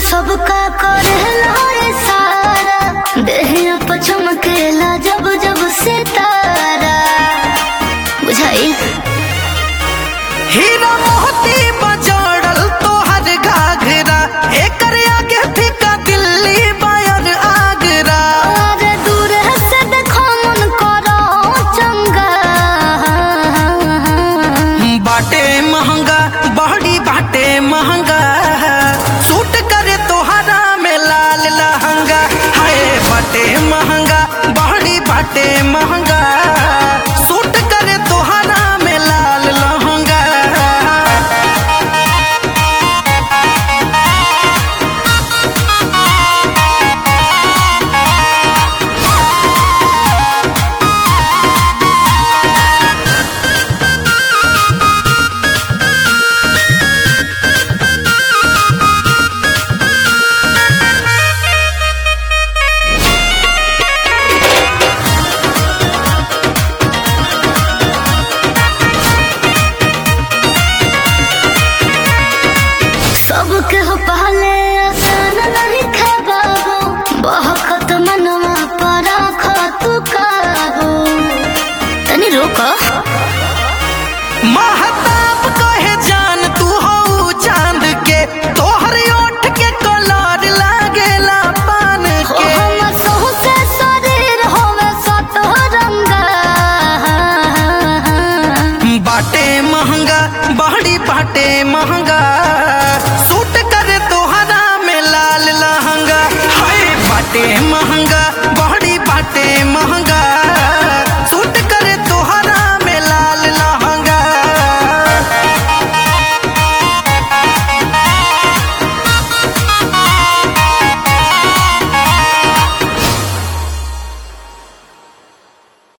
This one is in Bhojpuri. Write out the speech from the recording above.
सबका करेला रे सारा देहिया पर चमकेला जब जब सितारा बुझाई हीरा मोती बजड़ल तोहर घाघरा एकर आगे फीका दिल्ली बायर आगरा और दूर से देखो मन करो चंगा बाटे महंगा बहड़ी बाटे महंगा सूट करे तोहरा में लाल लहंगा हाय बाटे महंगा बहड़ी बाटे महंगा सूट करे तोहरा में लाल लहंगा सबके हो पहले आसान नहीं खबाबो बहकत मनवा पर तू काबो तनी रोको महताब कहे जान तू हो चांद के तोहर ओठ के कलर लागेला पान के हम सहु से शरीर होवे सतरंगा बाटे महंगा बहड़ी बाटे महंगा सूट करे तोहरा में लाल लहंगा हाय बाटे महंगा